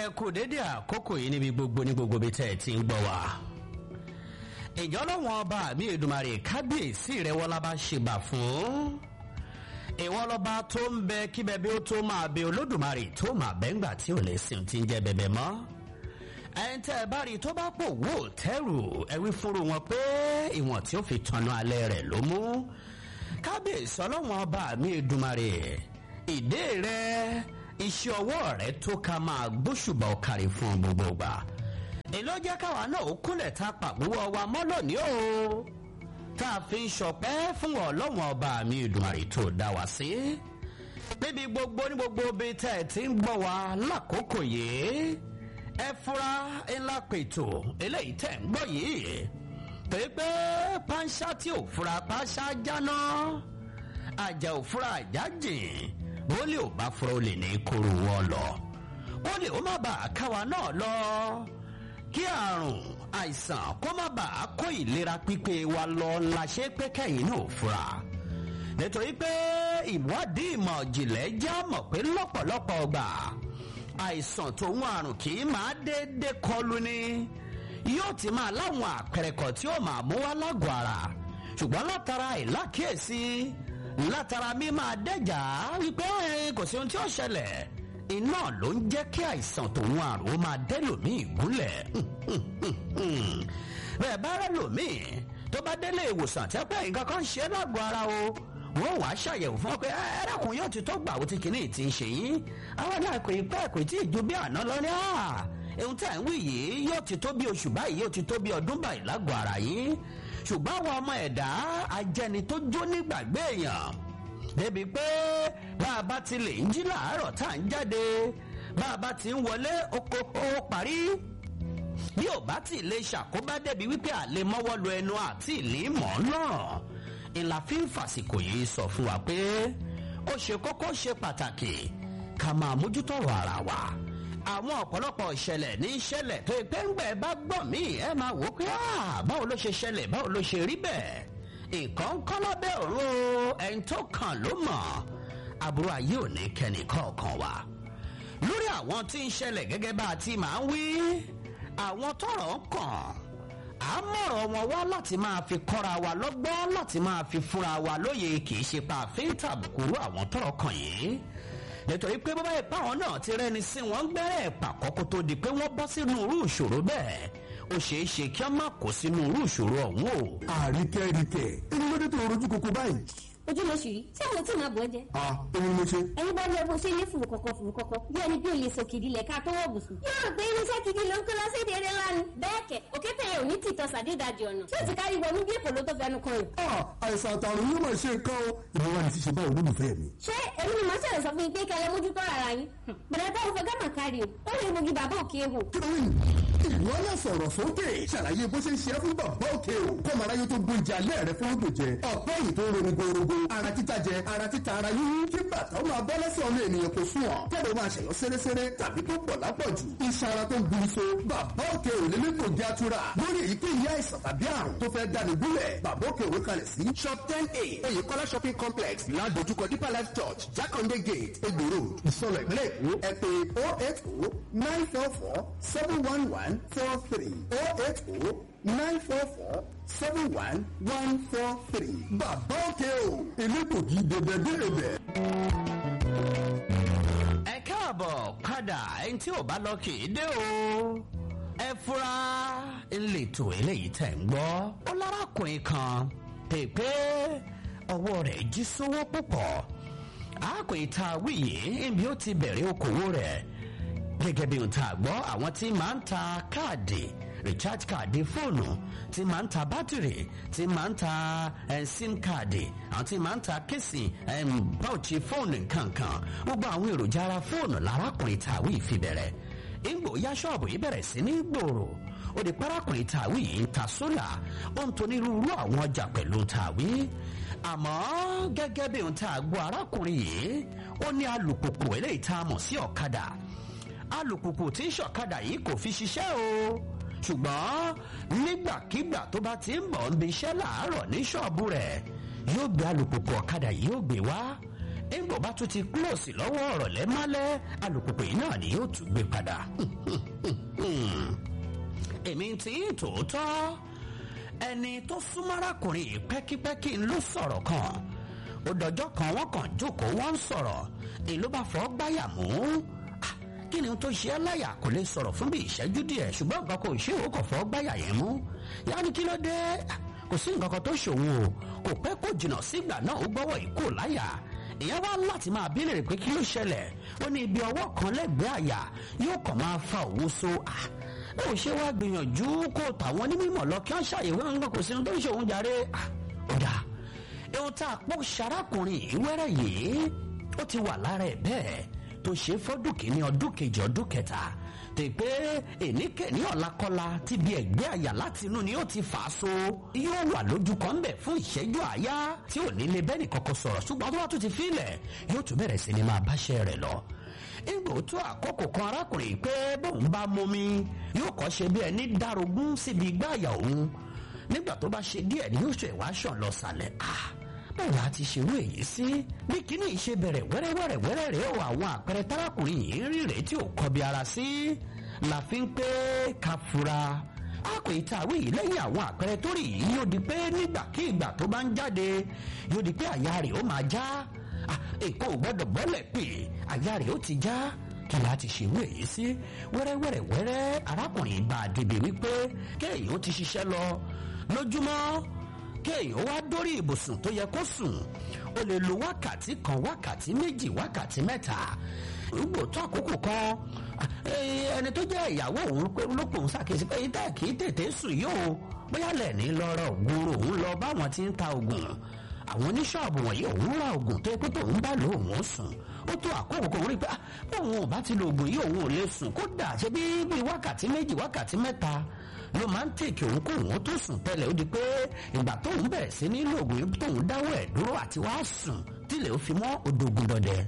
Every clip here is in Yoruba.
kú dédé àkókò yìí níbi gbogbo ní gbogbo bí tẹ́ ẹ ti ń gbọ́ wá. ìjọ lọ́wọ́n ọba mi Èdùmàrè kábíyèsí rẹ̀ wọ́n lábá ṣèbà fún. ìwọ lọ́ba tó ń bẹ kí bẹbí ó tó máa bẹ Olódùmarè tó máa bẹ́ ńgbà tí ò lè sìn tí ń jẹ́ bẹ̀bẹ̀ mọ́. ẹni tẹ́ ẹ bá rí i tó bá pò wò tẹ́rù ẹ wí fúnru wọn pé ìwọ̀n tí ó fi tanná alẹ́ rẹ̀ ló mú. kábíyèsí ọlọ́wọ́n ọba mi Èdùmàrè ìdè rẹ̀ iṣẹ́ ọwọ́ rẹ̀ tó ká máa gbóṣùbà ọ̀kàrí fún gbogbo ìgbà. èló jẹ́ káwa náà ó kúnlẹ̀ tá a pàgbówó wa mọ́ lónìí o. tá a fi ń ṣọpẹ́ fún ọlọ́wọ́n ọba mi Èdùmàrè tó dá wa sí. níbi gbogbo ní gbogbo bíi tẹ́ ẹ ti ń gbọ́ wa lákòókò yìí. ẹ fura ńlá pètò eléyìí tẹ́ ń gbọ́ yìí. pépé pánṣá tí ò fura pánṣá jáná. àjà ò fura àjà jìn bólè ò bá fura olè ní kóró wọn lọ kólè ó má bàa káwa náà lọ kí àrùn àìsàn kó má bàa kó ìlera pípé wa lọ la ṣe pé kẹ́yìn náà fura nítorí pé ìwádìí ìmọ̀ ìjìnlẹ̀ já mọ̀ pé lọ́pọ̀lọpọ̀ ọgbà àìsàn tòun àrùn kì í máa déédéé kọlù ni yóò ti máa láwọn àpẹẹrẹ kan tí ó máa mú wá lágọ̀ọ́ ara ṣùgbọ́n látara ìlákíyèsí látara mi máa dẹ́jà wípé kò sí ohun tí ó ṣẹlẹ̀ iná ló ń jẹ́ kí àìsàn tòun àrùn ó máa dẹ́lòmíì gúnlẹ̀ bẹ́ẹ̀ bá rẹ̀ lòmíì tó bá délé ìwòsàn tí pé nǹkan kan ṣe lágọ̀ọ́ ara o wọ́n wàá ṣàyẹ̀wò fún ọ pé ẹ̀rẹ́kùn yóò ti tó gbà ó ti kìíní ti ń ṣe yín àwọn náà kò ì pẹ́ kò tí ì ju bí àná lọ ní ohun tí à ń wí yìí yóò ti tó bí oṣù báyìí yóò ti tó bí ọdún báyìí lágọ̀ọ́ ara yín ṣùgbọ́n àwọn ọmọ ẹ̀dá ajẹni tó jó nígbàgbé èèyàn débi pé bá a bá ti lè ń jí làárọ̀ tá à ń jáde bá a bá ti ń wọlé oko ó parí bí ò bá ti lè ṣàkóbá débi wípé àlè mọ́wọ́ lu ẹnu àti ìlí mọ́ náà ìlà fi ń fàsìkò yìí sọ fún wa pé ó ṣe kókó ṣe pàtàkì ká máa mójútó ọ̀rọ̀ ara wa àwọn ọ̀pọ̀lọpọ̀ ìṣẹ̀lẹ̀ ní ìṣẹ̀lẹ̀ tó pé ń gbẹ̀ bá gbọ̀n mí ẹ máa wò ó pé báwo ló ṣe ṣẹlẹ̀ báwo ló ṣe rí bẹ́ẹ̀ nǹkan kọ́ lábẹ́ ọ̀run ẹni tó kàn ló mọ̀ àbúrò ayé ò ní kẹ́ni kọ̀ọ̀kan wa lórí àwọn tí ń ṣẹlẹ̀ gẹ́gẹ́ bá a ti máa ń wí àwọn tọ́rọ̀ kàn á mọ̀rọ̀ wọn wá láti máa fi kọ́ra wa lọ́gbọ́n láti máa fi fúnra wa lóye kì í ṣe pa àfin tàbùkù àwọn tọ́rọ̀ kàn yìí nítorí pé bàbá ìpáwọn náà ti rẹni sí wọn gbẹ́rẹ́ ìpàkọ́kọ́ tó di pé wọ́n bọ́ sínú irú ìṣòro bẹ́ẹ̀ ó ṣeé ṣe kí wọ́n má kó sínú irú ìṣòro ọ̀hún o. àríkẹ́ríkẹ́ ẹni ló dé tó rojú koko báyìí. ojú ló ṣì rí tí àwọn tí màá bọ̀ ẹ́ jẹ́. a èmi ni mo ṣe. ẹ̀yin bá lọ bó ṣe ní fùrù kọ̀kọ̀ fùrù kọ̀kọ̀ bí ẹni bí olè sòkìdí lẹ̀ ká tó wọ̀ bùsùn. yóò rò pé irinṣẹ́ gidi ló ń kó lọ sí èdè eré ńlá ni. bẹ́ẹ̀ kẹ̀ òkété yẹn ò ní tìtọ́ sàdédàjì ọ̀nà tí ó ti kárí wọnú bí èpò ló tó fẹnu kan rẹ̀. a àìsàn àtàrùn yóò máa ṣe nǹkan o ìwọ wa ni ti ṣe báwo olólùfẹ́ mi. ṣé èmi ni màá ṣẹlẹ̀ sọ fún yín pé kẹlẹ́ mójútó ara yín. bẹ̀rẹ̀ táwọn fẹ́ gàmà kárí o ó lè mogi bàbá òkè hò. kí ló ń ìwọ náà sọ̀rọ̀ sókè ṣàlàyé bó ṣe ń ṣe é fún bàbá òkè o kọ́mọ aráyé tó gbóúnjẹ alẹ́ rẹ fún ògbò jẹ ọ̀pẹ́ yìí tó ń ronú gorogo ara títa jẹ ara títa ara yín kí bàtà ó máa bọ́ lẹ́sẹ̀ ọmọ ènìyàn kò sún ọ̀ kẹ́lẹ́ máa ṣẹ̀yọ́ sẹ́rẹ́sẹ́rẹ́ tàbí tó pọ̀ lápọ̀jù iṣan ara tó ń bu iṣo bàbá òkè ò lè lẹ́kọ̀ọ́ jẹ́ àtúrà lórí èyíkéyìí àìsàn tàbí àrùn tó fẹ́ dání gúnlẹ̀ bàbá òkè òwe kalẹ̀ sí shop ten a oyèkọ́lá shopping complex ládojúkọ deeper life church jákàndé gate egbò road ìsọlọ ìpínlẹ̀ èkó ẹ pè oh eight oh nine four four seven one one four three oh eight oh nine four four seven one one four three bàbá òkè o elégbògi dèbèdèbè. ẹ káàbọ̀ padà ẹni tí ò bá lọ kì í dé o ẹ fura ńlẹ̀tò eléyìí tẹ̀ ń gbọ́ ó lárakùnrin kan pèpè ọwọ́ rẹ̀ jí sówó púpọ̀ àákùnrin tá a wí yìí níbi ó ti bẹ̀rẹ̀ okòwò rẹ̀ gẹ́gẹ́ bí ohun tá a gbọ́ àwọn tí máa ń ta káàdì recharge káàdì fóònù tí máa ń ta bátìrì tí máa ń ta eh, sim káàdì àwọn tí máa ń ta kéèsì báwùchí fóònù kankan gbogbo àwọn èròjà ara fóònù lárákùnrin tàwí ìfibẹ̀rẹ̀ ìgbò ya ṣọ́ọ̀bù yìí bẹ̀rẹ̀ sí ní gbòòrò ó di parákùnrin tàwí yìí ń ta sólà ó ń tonírúurú àwọn ọjà pẹ̀lú tàwí àmọ́ gẹ́gẹ́ bí ohun tá a gbọ́ arákùnrin yìí ó ní alùpùpù eléyìí tá a mọ̀ sí ọ̀kadà alùpùpù tí ń ṣọ̀kadà yìí kò fi ṣiṣẹ́ o ṣùgbọ́n nígbàkigbà tó bá ti ń bọ̀ ń bi iṣẹ́ làárọ̀ ní ṣọ́ọ̀bù rẹ̀ yóò gbé alùpùpù ọ̀kadà yìí yóò gbé wá nígbà bá tún ti kúlọ̀sì lọ́wọ́ ọ̀rọ̀ lẹ́málẹ́ alùpùpù yìí náà ni yóò tún gbé padà. èmi ti ń tòótọ́ ẹni tó súnmọ́ arákùnrin yìí pẹ́kípẹ́kí ló sọ̀rọ̀ kan ó dọjọ́ kan wọ́n kàn jókòó wọ́n ń sọ̀rọ̀ èló bá fọ́ gbáyà mú kí ni tó ṣe é láyà kò lè sọ̀rọ̀ fún bí ìṣẹ́jú díẹ̀ ṣùgbọ́n nǹkan kò ṣe òun kò fọ́ gbáyà yẹn mú yáa ní kí ló dé kò sí nǹkan kan tó ṣòwò o kò pẹ́ kó jìnnà sígbà náà ó gbọ́wọ́ ìkó láyà ìyẹn wá láti máa bí lèrè pé kí ló ṣẹlẹ̀ ó ní ibi ọwọ́ kan lẹ́gbẹ̀ẹ́ àyà yóò kàn máa fa òwú so ó ṣe wá gbìyànjú kó tàwọn onímọ̀ lọ kí wọ́n ṣàyẹ̀wò nǹkan kò sí ohun tó ń ṣe òun jàre ó dáa ohun tá a pọ̀ ṣarákùnrin yìí wẹ́rẹ́ yìí ó ti wà lára ẹ̀ bẹ́ẹ̀ tó ṣe fọ́dún kìíní ọdún kejì ọdún kẹta tèpé èníkẹ́ni ọ̀làkọ́lá ti bí ẹ̀gbẹ́ àyà láti inú ni ó ti fà á so yóò wà lójú kan ń bẹ̀ fún ìṣẹ́jú àyá tí ò ní lè bẹ́ẹ̀ nìkankan sọ̀rọ̀ ṣùgbọ́n tó bá tún ti fílẹ̀ yóò tún bẹ̀rẹ̀ sí ni máa báṣẹ́ rẹ̀ lọ ìgbò tó àkókò kan arákùnrin pé bóun bá momi yóò kọ́ ṣe bí ẹni dárogún síbi igbá àyà òun nígbà tó bá ṣe díẹ̀ ni yóò ṣe ìwáṣọ̀ lọ sàlẹ̀ ah báwo la ti ṣerú èyí sí bí kíní ṣe bẹ̀rẹ̀ wẹ́rẹ́wẹ́rẹ́ wẹ́rẹ́ rèé o àwọn àpẹẹrẹ tárákùnrin yìí rí rèé tí ò kọbi ara sí la fi ń pé ká fura a kò ì ta àwé yìí lẹ́yìn àwọn àpẹẹrẹ tó rí yìí yóò di pé nígbàkigbà tó bá ń jáde yóò di pé àyà rẹ̀ ó máa já èkó ò gbọ́dọ̀ bọ́lẹ̀ pé àyà rẹ̀ ó ti já kí la ti ṣerú èyí sí wẹ́rẹ́wẹ́rẹ́ wẹ́rẹ́ arákùnrin bá a débi wípé kéèyàn ó ti ṣiṣẹ́ lọ lójúmọ́ kéèyàn wá dórí ibùsùn tó yẹ kó sùn ó lè lo wákàtí kan wákàtí méjì wákàtí mẹ́ta gbogbo tó àkókò kan ẹni tó jẹ́ ìyàwó òun pé lópin ṣàkíyèsí pé yín tẹ́ kì í tètè sùn yóò bóyá lẹ́ẹ̀ni lọ́rọ̀ ògùn òun lọ báwọn ti ń ta ògùn àwọn oníṣọ́ọ̀bù wọ̀nyí òun ra ògùn tó yẹ pé tóun bá lò òun sùn ó tó àkókò kan rí pé bóun ò bá ti lo ògùn yìí òun ò lè sùn kódà ṣe bí bíi wákàtí méjì wákàtí mẹ́ta ló máa ń tèkì òun kó òun tó sùn tẹ́lẹ̀ ó di pé ìgbà tóun bẹ̀rẹ̀ sí ní lògùn yìí tóun dáwọ́ ẹ̀ dúró àti wá sùn tílẹ̀ ó fi mọ́ odògùn dọ̀dẹ̀.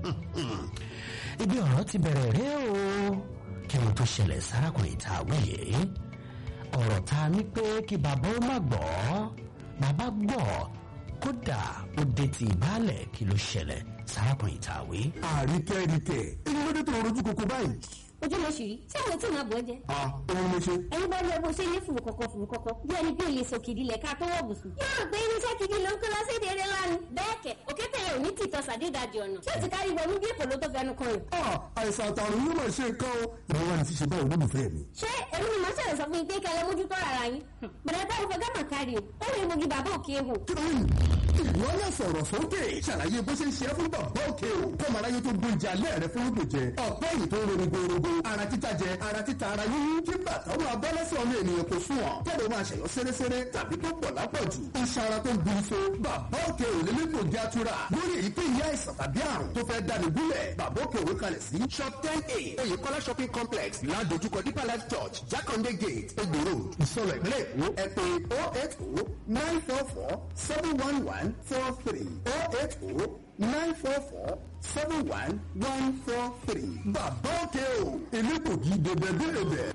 ibi ọ̀rọ̀ ti bẹ̀rẹ̀ rẹ o kí wọ́n tó ṣẹlẹ̀ sárakùnrin tá a wíyè ọ̀rọ̀ ta ni pé kí bàbá ó má gbọ́ bàbá gbọ́ kódà ó dé ti ìbálẹ̀ kí ló ṣẹlẹ̀ sárakùnrin tá a wí. àríkẹ́ríkẹ́ èyí ló dé tó rojú koko báyìí. ojú ló ṣì rí tí àwọn tí màá bọ̀ jẹ. a òun ló ṣe. ẹni bá lọ bó ṣe ní fùrù kọ̀kọ̀ fùrù kọ̀kọ̀ bí ẹni bí olè sọ kìdí lẹ̀ ká tó wọ̀ bùsùn. yóò rò pé irinṣẹ́ kìdí ló ń kó lọ sí èdè eré lánàá. bẹ́ẹ̀ kẹ̀ òkété yẹn ò ní tìtọ́ sàdédàjì ọ̀nà tí ó ti kárí wọnú bí èpò ló tó fẹnu kan rẹ̀. a àìsàn àtàrùn yóò máa ṣe nǹkan o. ìwọ wa ni ti ṣe báwo olólùfẹ́ mi. ṣé èmi ni màá ṣẹlẹ̀ sọ fún yín pé kẹlẹ́ mójútó ara yín. bẹ̀rẹ̀ táwọn fẹ́ gàmà kárí o ó lè mogi bàbá òkè hò. kí ló ń ìwọ náà sọ̀rọ̀ sókè ṣàlàyé bó ṣe ń ṣe é fún bàbá òkè o kọ́mọ aráyé tó gbó ìjà alẹ́ rẹ fún ògbò jẹ ọ̀pẹ́ yìí tó ń ronú gbòòrògbò ara títa jẹ ara títa ara yíyí kí bàtà ó máa bọ́ lẹ́sẹ̀ ọmọ ènìyàn kò sùn ọ̀ kẹ́lẹ́ máa ṣẹ̀yọ́ séréséré tàbí tó pọ̀ lápọ̀jù iṣan ara tó ń gbin so bàbá òkè ò lélẹ́ kò jẹ́ àtúrà lórí èyíkéyìí àìsàn tàbí àrùn tó fẹ́ dání gúnlẹ̀ bàbá òkè òwe kalẹ̀ sí shop ten a oyèkọ́lá shopping complex ládojúkọ deeper life church jákàndé gate egbò road ìsọlọ ìpínlẹ̀ èkó ẹ pè oh eight oh nine four four seven one one four three oh eight oh nine four four seven one one four three. bàbá òkè o elégbògi dèbèdèbè.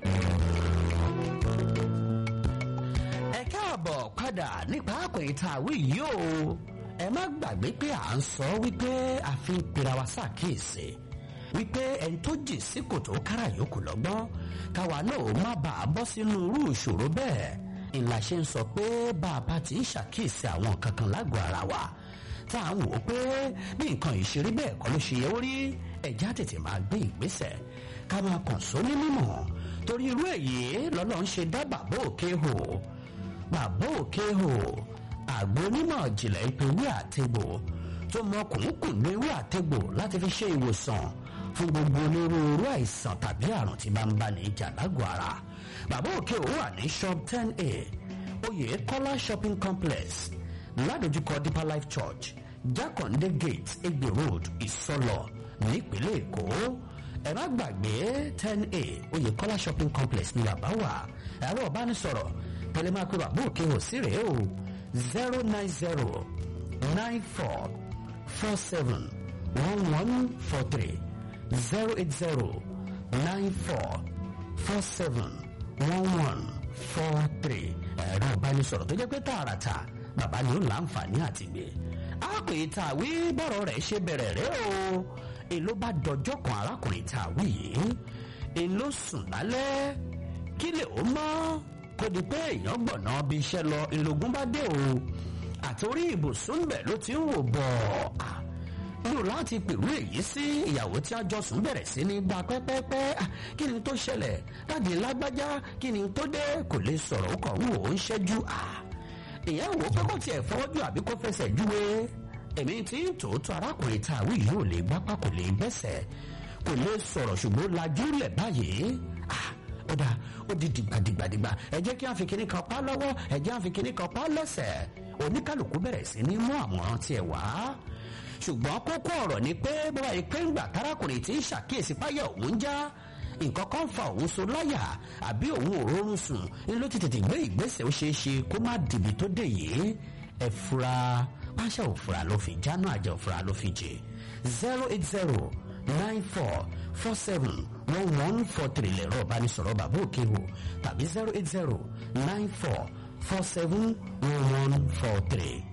ẹ káàbọ̀ padà nípa àpèyí tá a wí yìí o ẹ má gbàgbé pé à ń sọ wípé a fi ń pera wa ṣàkíyèsí wípé ẹni tó jì sí kòtò kára yòókù lọ́gbọ́n káwa náà ó má bàa bọ́ sínú irú ìṣòro bẹ́ẹ̀ ìlà ṣe ń sọ pé bá a bá ti ń ṣàkíyèsí àwọn kankan lágọ̀ọ́ ara wa tá à ń wò ó pé bí nǹkan ìṣeré bẹ́ẹ̀ kọ́ ló ṣe yẹ ó rí ẹ̀já tètè máa gbé ìgbésẹ̀ ká máa kàn só ní mímọ̀ torí irú èyí lọ́lọ́ ń ṣe dá bàbá òkè hò bàbá òkè hò àgbo onímọ̀ ìjìnlẹ̀ ìpínwé àtẹ̀gbò tó mọ kùnkùn ewé àtẹ̀gbò láti fi ṣe ìwòsàn fún gbogbo onírúurú àìsàn tàbí àrùn tí máa ń bá ní ìjà lágọ̀ọ́ ara bàbá òkè hò wà ní shop ten a oyè kọ́lá shopping complex ládojúkọ deeper life church jákàndé gate egbe road ìsọlọ nípínlẹ̀ èkó ẹ má gbàgbé ten a oyèkọ́lá shopping complex ní bàbá wà ẹ̀rọ ìbánisọ̀rọ̀ tẹlẹ máa pe bàbá òkè ò sí rèé o zero nine zero nine four four seven one one four three zero eight zero nine four four seven one one four three ẹ̀rọ ìbánisọ̀rọ̀ tó jẹ́ pé tààràtà bàbá ni ó láǹfààní àti gbé arákùnrin tá a wí bọ́rọ̀ rẹ̀ ṣe bẹ̀rẹ̀ rẹ̀ o èló bá dọjọ́ kan arákùnrin tá a wí yìí èló sùn lálẹ́ kí lè ó mọ́ kó di pé èèyàn gbọ̀nà bí iṣẹ́ lọ ìlógún bá dé o àtòrí ibùsùn bẹ̀ ló ti ń wò bọ̀ lò láti pèrú èyí sí ìyàwó tí a jọ sùn bẹ̀rẹ̀ sí ní gba pẹ́pẹ́pẹ́ kí ni tó ṣẹlẹ̀ dáàdi lágbájá kí ni tó dé kò lè sọ̀rọ̀ ó kàn ń wò ó ń ṣẹ́jú ìyẹn wò ó pé kó tiẹ̀ fọwọ́jú àbí kó fẹsẹ̀ júwe èmi tí ń tòótọ́ arákùnrin tá a wí yìí ò lè gbápá kò lè gbẹ́sẹ̀ kò lè sọ̀rọ̀ ṣùgbọ́n lajú lẹ̀ báyìí ó dáa ó di dìgbàdìgbàdìgbà ẹ jẹ́ kí a fi kinní kan pa lọ́wọ́ ẹ jẹ́ a fi kinní kan pa lẹ́sẹ̀ oníkàlùkù bẹ̀rẹ̀ sí ní mú àmọ̀ràn tiẹ̀ wá ṣùgbọ́n kókó ọ̀rọ̀ ni pé bọ́wá yìí pé ńgbà tárákùnrin tí ń ṣàkíyèsí páyà òun já nǹkan kan fa òun so láyà àbí òun ò rọrùn sùn ní ló ti tètè gbé ìgbésẹ̀ ó ṣeé ṣe kó má dìbì tó dé yìí ẹ fura pàṣẹ òfura ló fi jáná àjẹ òfura ló fi jẹ zero eight zero nine four four seven one one four three lẹ̀rọ ìbánisọ̀rọ̀ bàbá òkè wò tàbí zero eight zero nine four four seven one one four three